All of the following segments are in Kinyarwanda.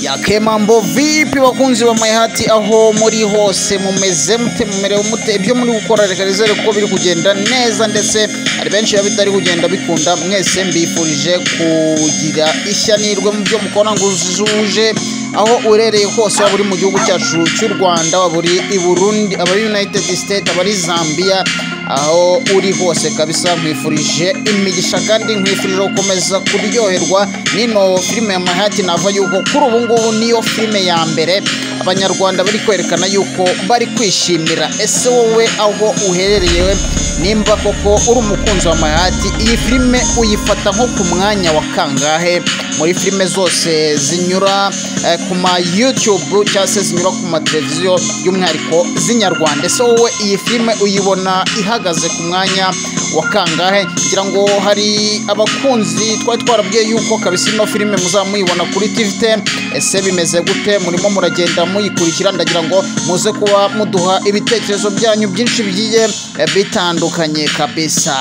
yakemambo vipi bakunzi ba mayihati aho muri hose mumeze mute mumerewe mute ibyo muri gukora reka nizere ko biri kugenda neza ndetse hari benshi biba bitari kugenda bikunda mwese mbifurije kugira ishyanirwe mu byo mukora ngo uzuje aho uherereye hose waba uri mu gihugu cyacu cy'u rwanda waba uri i burundi abari united state abari zambia aho uri hose kabisa nkwifurije imigisha kandi nkwifurije gukomeza kuryoherwa n'ino filime ya mayihati nava yuko kuri ubu ngubu niyo filime ya mbere abanyarwanda bari kwerekana yuko bari kwishimira ese wowe aho uherereye we nimba koko uri umukunzi wa mayihati iyi filime uyifata nko ku mwanya wa kangahe muri filime zose zinyura eh, ku ma yutube cyangwa se zinyura ku mateleviziyo by'umwihariko z'inyarwanda ese wowe iyi filime uyibona ihagaze ku mwanya wa kangahe ngira ngo hari abakunzi twari twarabwiye yuko kabisa ino filime muzaba muyibona kuri tv ten ese bimeze gute murimo muragenda muyikurikira ndagira ngo muze kuba muduha ibitekerezo byanyu byinshi bigiye eh, bitandukanye kabisa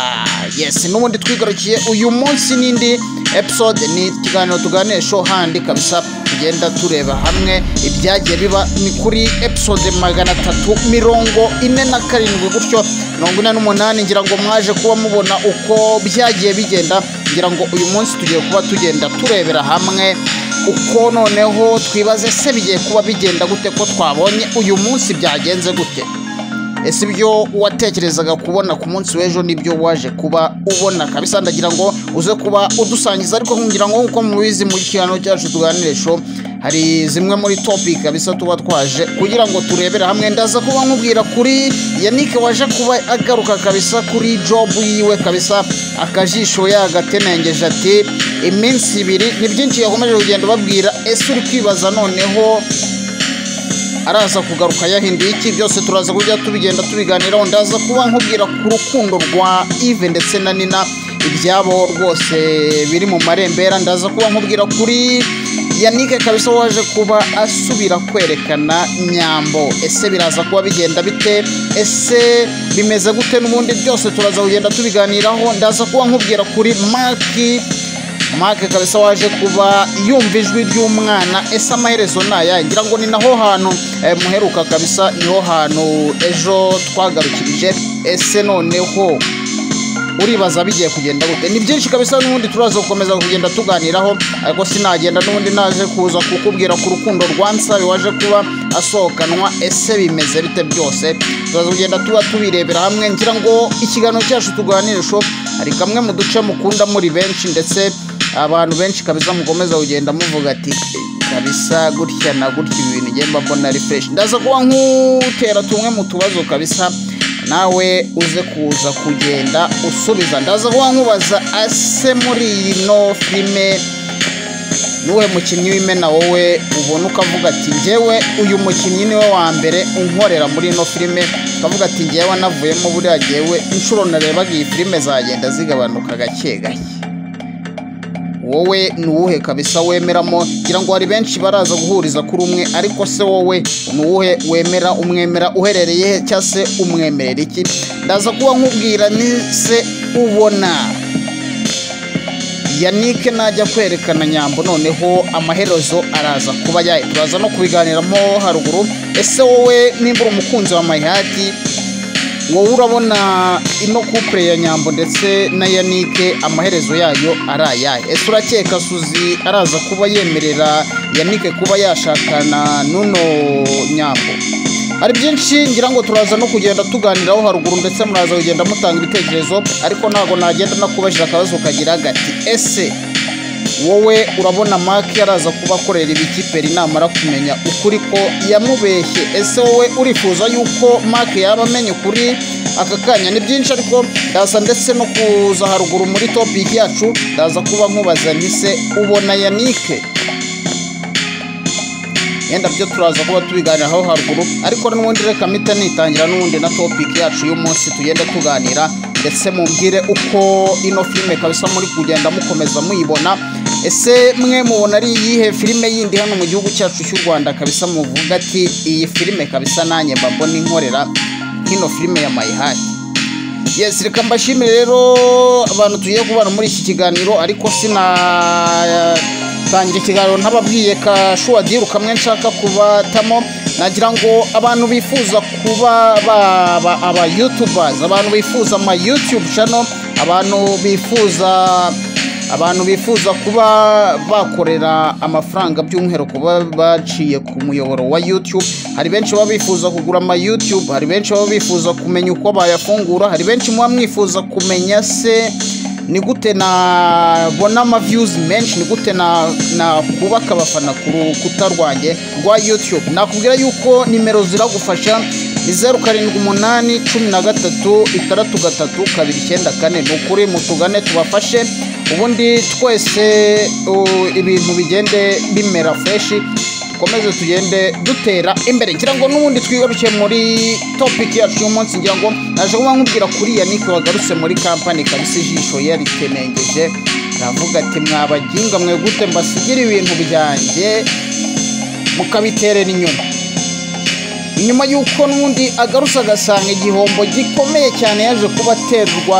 yes n'ubundi twigarukiye uyu munsi n'indi episode ni ikiganiro tuganisho handi kabisa tugenda tureba hamwe ibyagiye biba ni kuri episode magana atatu mirongo ine na karindwi gutyo mirongo ine n'umunani ngira ngo mwaje kuba mubona uko byagiye bigenda ngira ngo uyu munsi tugiye kuba tugenda turebera hamwe uko noneho twibaze se bigiye kuba bigenda gute ko twabonye uyu munsi byagenze gute ese ibyo watekerezaga kubona ku munsi w'ejo nibyo waje kuba ubona kabisa ndagira ngo uze kuba udusangiza ariko nkugira ngo nk'uko mubizi muri kiganiro cyacu tuganiresho hari zimwe muri topic kabisa tuba twaje kugira ngo turebere hamwe ndaza kuba nkubwira kuri yanike waje kuba agaruka kabisa kuri job yiwe kabisa akajisho yagatenengeje ati iminsi ibiri ni byinshi yakomeje kugenda babwira ese uri kwibaza noneho araza kugaruka yahinduye iki byose turaza kujya tubigenda tubiganiraho ndaza kuba nkubwira ku rukundo rwa ive ndetse na nina ibyabo rwose biri mu marembera ndaza kuba nkubwira kuri yanike kabisa waje kuba asubira kwerekana nyambo ese biraza kuba bigenda bite ese bimeze gute n'ubundi byose turaza kugenda tubiganiraho ndaza kuba nkubwira kuri maki maka kabisa waje kuba yumva ijwi ry'umwana ese amaherezo ni aya ngira ngo ni naho hantu eh, muheruka kabisa niho hantu ejo twagarukirije ese noneho uribaza bigiye kugenda gute ni byinshi kabisa n'ubundi turaza gukomeza kugenda tuganiraho ariko sinagenda n'ubundi naje kuza kukubwira ku rukundo rwa nsabi waje kuba asohokanwa ese bimeze bite byose turaza kugenda tuba tubirebera hamwe ngira ngo ikiganiro cyacu tuganirisho hari kamwe mu duce mukunda muri benshi ndetse abantu benshi kabisa mukomeza kugenda muvuga ati "Eh, kabisa gutya na gutya ibi bintu ngemba mbona ari fresh ndaza kuba nk'utera tumwe mu tubazo kabisa nawe uze kuza kugenda usubiza ndaza kuba nkubaza ase muri ino filime nuwe mukinnyi w'imena wowe ubona ukavuga ati ngewe uyu mukinnyi niwe wa mbere unkorera muri ino filime ukavuga ati ngewe navuyemo buriya ngewe inshuro narebaga iyi filime zagenda zigabanuka gake gake wowe ni uwuhe kabisa wemeramo ngira ngo hari benshi baraza guhuriza kuri umwe ariko se wowe ni uwuhe wemera umwemera uherereye he cyangwa se umwemerera iki ndaza kuba nkubwira ni se ubona yanike najya kwerekana nyambo noneho amaherezo araza kuba yayo turaza no kubiganiramo haruguru ese wowe nimba uri umukunzi wa mayihati wowe urabona ino kupure ya nyambo ndetse na yanike amaherezo yayo ari ayahe ese urakeka suzi araza kuba yemerera yanike kuba yashakana n'uno nyambo hari byinshi ngira ngo turaza no kugenda tuganiraho haruguru ndetse muraza kugenda mutanga ibitekerezo ariko ntabwo nagenda nakubajije akabazo kagira gati ese wowe urabona maki araza kuba akorera ibikiperi namara kumenya ukuri ko yamubeshye ese wowe urifuza yuko maki yaba amenya ukuri aka kanya ni byinshi ariko ndaza ndetse no kuza haruguru muri topiki yacu ndaza kuba nkubaza ntise ubona yanike yenda byo turaza kuba tubiganiraho haruguru ariko n'ubundi reka mpita nitangira n'ubundi na topiki yacu y'umunsi tugenda tuganira ndetse mumbwire uko ino filime kabisa muri kugenda mukomeza muyibona ese mwe mubona ari iyihe filime yindi hano mu gihugu cyacu cy'u rwanda kabisa muvuga ati iyi filime kabisa nanjye mba mbona inkorera nk'ino filime ya mayihati yes reka mbashimire rero abantu tugiye kubana muri iki kiganiro ariko sinatangira ikiganiro ntababwiye kashuwa diri kamwe nshaka kubatamo nagira ngo abantu bifuza kuba baba aba yutubers abantu bifuza ama yutube channel abantu bifuza abantu bifuza kuba bakorera amafaranga by'umwihariko baba baciye ku muyoboro wa YouTube hari benshi baba bifuza kugura ama YouTube hari benshi baba bifuza kumenya uko bayafungura hari benshi muba mwifuza kumenya se ni gute nabona ama views menshi ni gute na nakubaka abafana ku rukuta rwanjye rwa YouTube nakubwira yuko nimero ziragufasha ni zeru karindwi umunani cumi na gatatu itandatu gatatu kabiri icyenda kane ni ukuri mutugane tubafashe ubundi twese uh, ibintu bigende bimera fureshi dukomeze tugende dutera imbere ngira ngo n'ubundi twigarukire muri topiki yacu y'umunsi ngira ngo naje kuba nkubwira kuri yanike wagarutse muri kampani kabisa ijisho yaritenengeje aravuga ati mwabaginga mwe gute mbasigira ibintu byanjye mukabiterera inyuma nyuma y'uko n'undi agarutse agasanga igihombo gikomeye cyane yaje kuba aterwa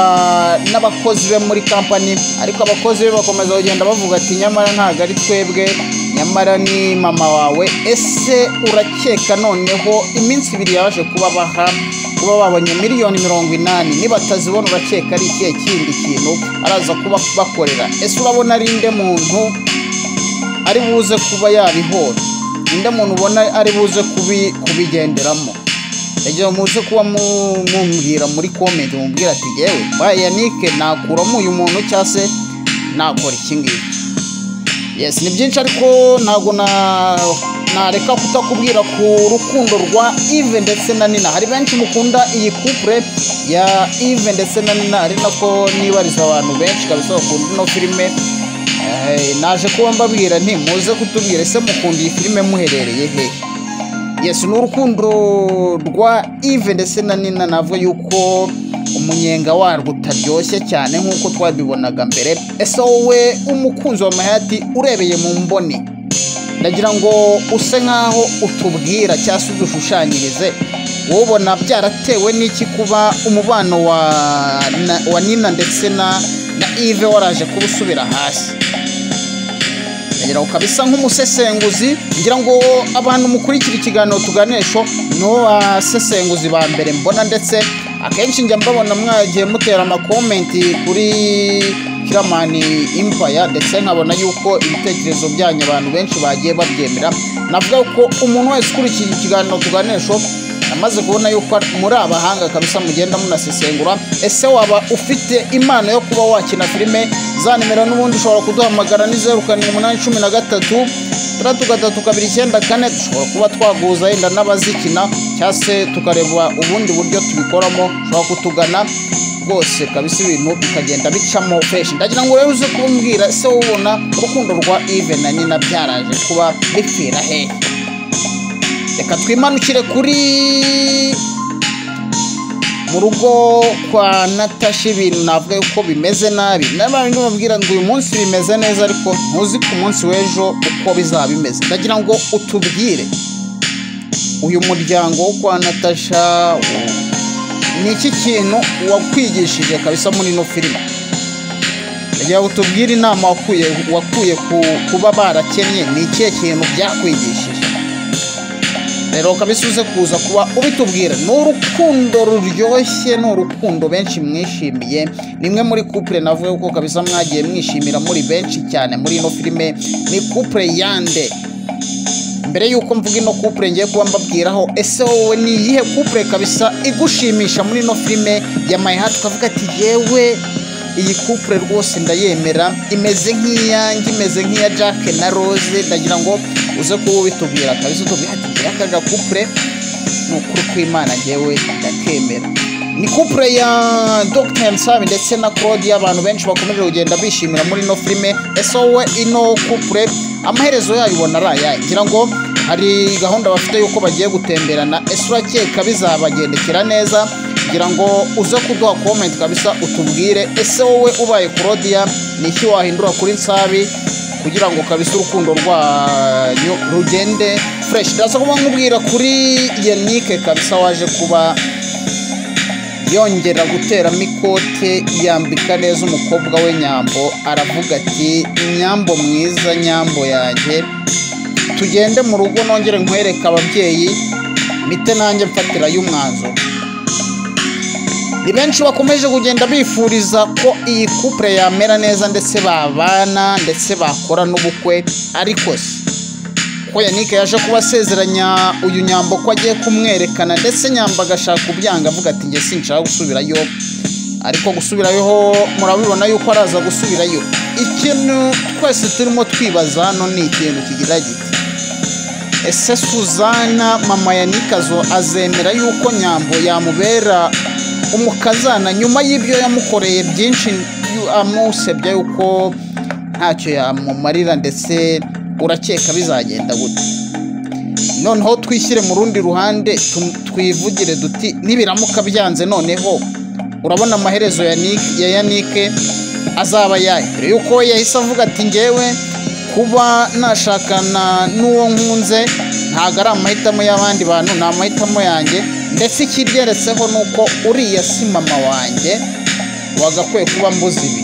n'abakozi be muri kampani ariko abakozi be bakomeza kugenda bavuga ati nyamara ntabwo ari twebwe nyamara ni mama wawe ese urakeka noneho iminsi ibiri yaje kuba baha kuba babonye miliyoni mirongo inani nibatazibona urakeka ari ikihe kindi kintu araza kuba bakorera ese urabona ari inde muntu ari buze kuba yabihora ninde muntu ubona ari buze kubi- kubigenderamo igihe muze kuba mu- mumbwira muri komenti mubwira ati yewe mbaye yanike nakuramo uyu muntu cyangwa se nakora iki ngiki yes ni byinshi ariko ntabwo na- nareka kutakubwira ku rukundo rwa ive ndetse na nina hari benshi mukunda iyi couple ya ive ndetse na nina ari nako nibariza abantu benshi kabisa bakunda ino filime Eh, naje kuba mbabwira nti muze kutubwira ese mukunda iyi filime muherereye he yes ni urukundo rwa ive ndetse na nina navuga yuko umunyenga warwo utaryoshye cyane nk'uko twabibonaga mbere ese wowe umukunzi wa mayati urebeye mu mboni ndagira ngo use nk'aho utubwira cyangwa se udushushanyirize wowe ubona byaratewe n'iki kuba umubano wa, na, wa nina ndetse na, na ive waraje kuba usubira hasi ngira ngo kabisa nk'umusesenguzi ngira ngo abantu mukurikira ikiganiro tuganisho nibo basesenguzi ba mbere mbona ndetse akenshi njya mbabona mwagiye mutera amakomenti kuri kiramani impaya ndetse nkabona yuko ibitekerezo byanyu abantu benshi bagiye babyemera navuga ko umuntu wese ukurikira ikiganiro tuganisho namaze kubona yuko muri abahanga kabisa mugenda munasesengura ese waba ufite impano yo kuba wakina filime za nimero n'ubundi ushobora kuduhamagara ni zeru karindwi umunani cumi na gatatu tandatu gatatu kabiri icyenda kane dushobora kuba twaguhuza yenda n'abazikina cyangwa se tukareba ubundi buryo tubikoramo ushobora kutugana rwose kabisa ibintu bikagenda bicamo feshi ndagira ngo rero uze kumbwira ese wowe ubona urukundo rwa ive na nina byaraje kuba bipfira hehe reka twimanukire kuri mu rugo kwa natashi ibintu navuga yuko bimeze nabi n'abantu babwira ngo uyu munsi bimeze neza ariko ntuzi ku munsi w'ejo uko bizaba bimeze ndagira ngo utubwire uyu muryango wo kwa natasha wo- ni iki kintu wakwigishije kabisa muri ino filime kugira ngo utubwire inama wakuye wakuye ku kuba barakennye ni ikihe kintu byakwigishije rero kabisa uze kuza kuba ubitubwira ni urukundo ruryoshye ni urukundo benshi mwishimiye nimwe muri couple navuga ko kabisa mwagiye mwishimira muri benshi cyane muri ino filime ni couple yande mbere y'uko mvuga ino couple ngiye kuba mbabwiraho ese wowe ni iyihe couple kabisa igushimisha muri ino filime ya my heart ukavuga ati yewe iyi couple rwose ndayemera imeze nk'iyanjye imeze nk'iya jack na rose ndagira ngo uze kuba ubitubwira kabisa utubwira ati "Njyewe akaga couple ni ukuri kw'imana njyewe ndakemera ni couple ya Dr. Nsabi ndetse na Claudia abantu benshi bakomeje kugenda bishimira muri ino filime ese wowe ino couple amaherezo yayo ubona ari ayahe ngira ngo hari gahunda bafite y'uko bagiye gutemberana ese urakeka bizabagendekera neza ngira ngo uze kuduha comment kabisa utubwire ese wowe ubaye Claudia ni iki wahindura kuri Nsabi kugira ngo kabisa urukundo rwanyu rugende fureshi ndasa kuba nkubwira kuri yanike kabisa waje kuba yongera guteramo ikote yambika neza umukobwa we nyambo aravuga ati nyambo mwiza nyambo yanjye tugende mu rugo nongere nkwereke ababyeyi mite nanjye mfatirayo umwanzuro ni benshi bakomeje kugenda bifuriza ko iyi kupure yamera neza ndetse babana ndetse bakora n'ubukwe ariko se ko yanike yaje kuba asezeranya uyu nyambo ko agiye kumwerekana ndetse nyambo agashaka kubyanga avuga ati njye sinshaka gusubirayo ariko gusubirayo murabibona yuko araza gusubirayo ikintu twese turimo twibaza hano ni ikintu kigira giti ese suzana mama yanike azo- azemera yuko nyambo yamubera umukazana nyuma y'ibyo yamukoreye byinshi yu- amusebya yuko ntacyo yamumarira ndetse urakeka bizagenda gute noneho twishyire mu rundi ruhande tu- twivugire duti nibiramuka byanze noneho urabona amaherezo ya Nick- ya yanike azaba yayo mbere yuko we yahise avuga ati ngewe kuba nashakana n'uwo nkunze ntabwo ari amahitamo y'abandi bantu ni amahitamo yanjye ndetse ikiryeretse ni uko uriya si mama wanjye wagakwiye kuba mbuzi ibi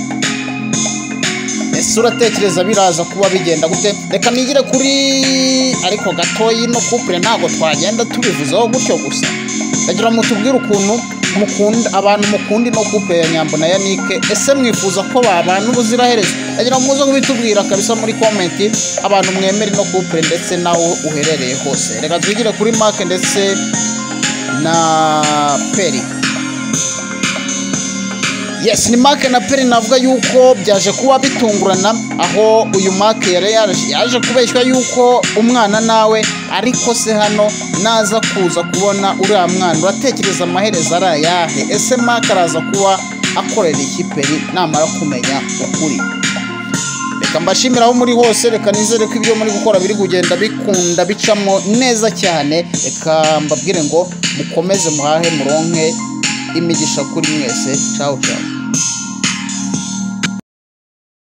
ese uratekereza biraza kuba bigenda gute reka nigire kuri ariko gatoya ino kupure ntabwo twagenda tubivuzeho gutyo gusa ndagira ngo tubwire ukuntu mukunda abantu mukunda ino kupure ya nyambo na yanike ese mwifuza ko babana ubuziraherezo ndagira ngo muze kubitubwira kabisa muri komenti abantu mwemera ino kupure ndetse nawe uherereye hose reka twigire kuri make ndetse na peri yes ni mark na peri navuga yuko byaje kuba bitungurana aho uyu mark yari yaje- yaje kubeshywa yuko umwana nawe ariko se hano naza kuza kubona uriya mwana uratekereza amaherezo ari ayahe ese mark araza kuba akorera iki peri namara kumenya ukuri reka mbashimire aho muri hose reka nizere ko ibyo muri gukora biri kugenda bikunda bicamo neza cyane reka mbabwire ngo mukomeze muhahe muronke imigisha kuri mwese cawu cawu